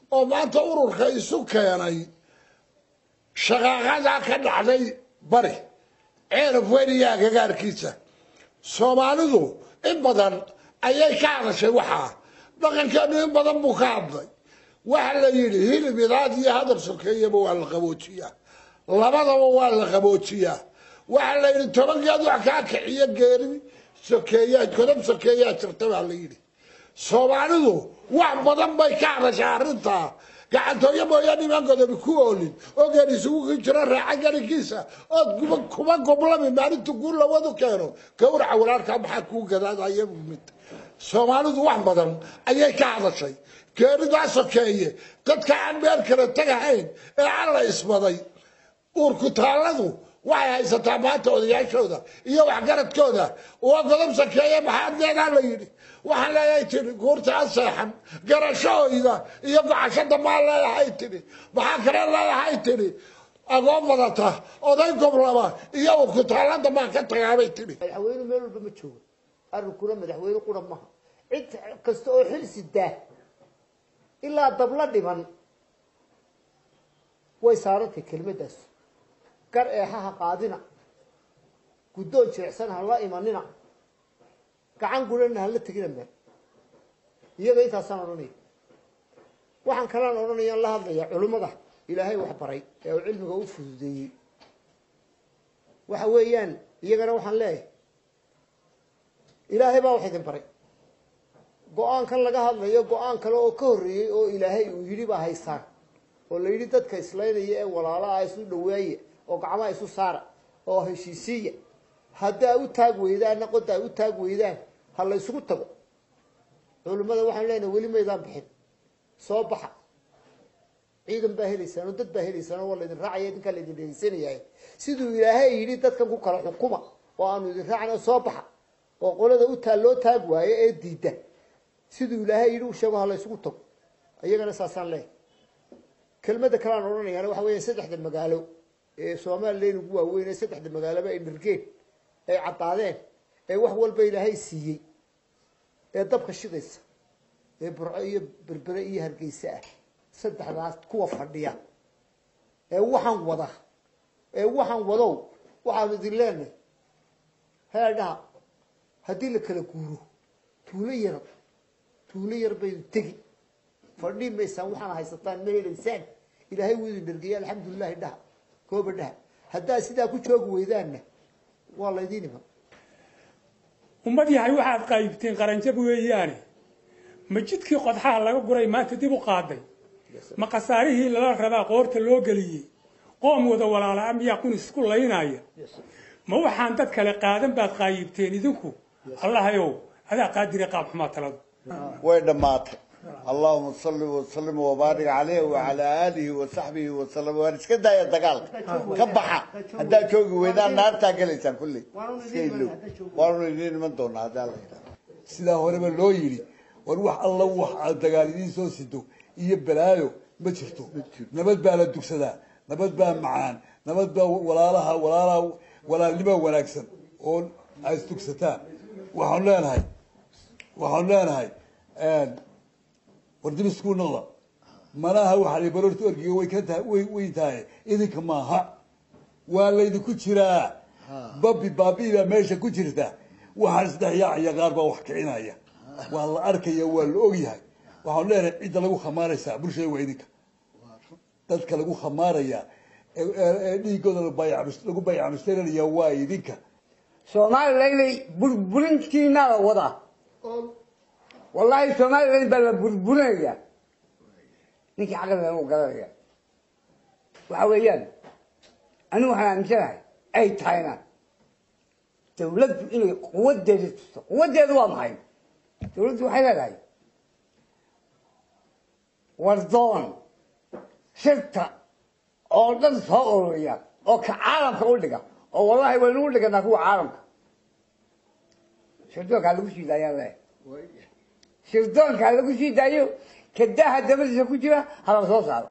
oo maanta ururka isu keenay shaqaaqadaa ka dhacday bari ceeraf weniyaa gagaarkiisa soomaalidu in badan ayay ka hadashay waxaa dhaqankeenu in badan buu ka hadlay waxa la yidhi hilib idaad iyo hadal sokeeyaba waa la qaboojiyaa labadaba waa la qaboojiyaa waxaa la yidhi tobankeed wax kaa kiciyo geeri sokeeyaa godob sokeeyaa jirta baa la yidhi soomaalidu wax badan bay ka hadashaa arrintaa gacantooyo mooyaane imaan godobi ku oolin oo geen isugu jiro raaca garinkiisa ood kuba kuma goblami maalintu guu lawadu keeno gawraca walaalkaa maxaa kuu gadaadaya mid soomaalidu wax badan ayay ka hadashay geeridaa sokeeye dadka aan meel kale tagahayn ee alla isbaday uurku taalladu waxay haysataa maanta odayaashooda iyo waxgaradkooda waa godob sokeeye maxaad leedaa la yidhi waxaan leeyahay tiri guurta aseexan garashahooyda iyo gocashada maa leeyahay tiri maxaa kale leeyahay tiri agoon badata oday goblaba iyo uurku taallada maa ka tagaabay tiri madaxweyne meel walba ma joogo arrinkuna madaxweyne qura maha cid kasta oo xil sidaa ilaa dabla dhiman way saarantay kelmaddaas gar eexaha qaadina guddoon jirecsan ha la imanina gacan gurana hala tegina meel iyaga intaasaan odhanaya waxaan kalaan odhanayaan la hadlayaa culimmada ilaahay wax baray ee uu cilmiga u fududeeyey waxa weeyaan iyagana waxaan leeyahay ilaahay baa wax idin baray go-aankan laga hadlayo go-aan kale oo ka horreeyey oo ilaahay uu yidhi baa haysaan oo la yidhi dadka islaynaya ee walaalaha isu dhaweeye oo gacmaha isu saara oo heshiisiiya haddaa u taag weydaanna qoda ay u taag weydaan ha la ysugu tago culimmada waxaan leenahay weli maydaan bixin soo baxa ciidan baa helaysaan oo dad baa helaysaan oo waa laydin raacaya idinkaa laydin dhegeysanayay siduu ilaahay yidhi dadkan ku kala xukuma oo aanu idin raacna soo baxa oo qolada u taa loo taag waayo ee diida siduu ilaahay yidhi u sheego ha la ysugu tago iyagana saasaan leeyahay kelmadda kaleaan odhanayaana waxa weya saddexda magaalo ee somalilan ugu waaweyn ee saddexda magaaloba ay dhirgeen ay caddaadeen ee wax walba ilaahay siiyey ee dabka shidaysa ee burco iyo berbere iyo hargeysa ah saddexdaas kuwa fadhiya ee waxaan wada ee waxaan wadow waxaanu idin leenahay heedhaha haddii la kala guuro tuulo yar tuulo yar baydu tegi fadhii maysaan waxaana haysataan ma helaysaan ilaahay wuu idin dhergeya alxamdulilahi dhaha kooba dhaha haddaad sidaa ku joogi weydaanna waa laydiin iman ummad yahay waxaad qaybteen qaranjab weeyaane ma jidkii qodxaha laga guray maanta dib u qaaday ma khasaarihii lala rabaa qoorta loo geliyey qoom wada walaala miyaa kun isku laynaya ma waxaan dad kale qaadan baad qaayibteen idinku allahayow adaa qaadire qaab xumaa taladu way dhammaatay allahuma salli wasalim wabaarik caleyh wacalaa aalihi wasaxbihi wasalam waan iska daaya dagaalka ka baxa haddaad joogi weydaan naartaa gelaysaan kulley iska ilow waanu idiin iman doonaa haddaa la yidhahdo sidaa horeba loo yidhi war wax alla wax aad dagaal idiin soo sido iyo balaayo ma jirto nabad baa la dugsadaa nabad baa macaan nabad baa walaalaha walaalaha walaalnimo wanaagsan oo ay isdugsataan waxaan leenahay waxaan leenahay war dib isku noqda malaha waxaa baroorta orgiga way ka tahay way way tahay idinka maaha waa laydinku jiraa babi baabi baa meesha ku jirta waxaa isdhexyaacaya qaar baa wax kicinaya waa la arkaya waa la ogyahay waxaan leenahay cidda lagu khamaaraysaa bulshada waa idinka dadka lagu khamaaraya ee dhiigooda lagu bayacmushtarinaya waa idinka soomaalilaynay burburintiinaa la wadaa wallaahi somalilan baa la burburinaya ninkii caqligan u garanaya waxa weeyaan anigu waxaan aaminsanahay ay tahayna dawladdu inay quwadeeda tusto quwadeedu waa maxay dawladdu waxay leedahay wardoon shirta oo dhan soo ururiya oo ka caalamka u dhiga oo wallahi waynu u dhiganaa kuwa caalamka shirdoonkaa lagu sii daayaan le shirdoonkaa lagu sii daayo kadaha dabadiisa ku jira hala soo saaro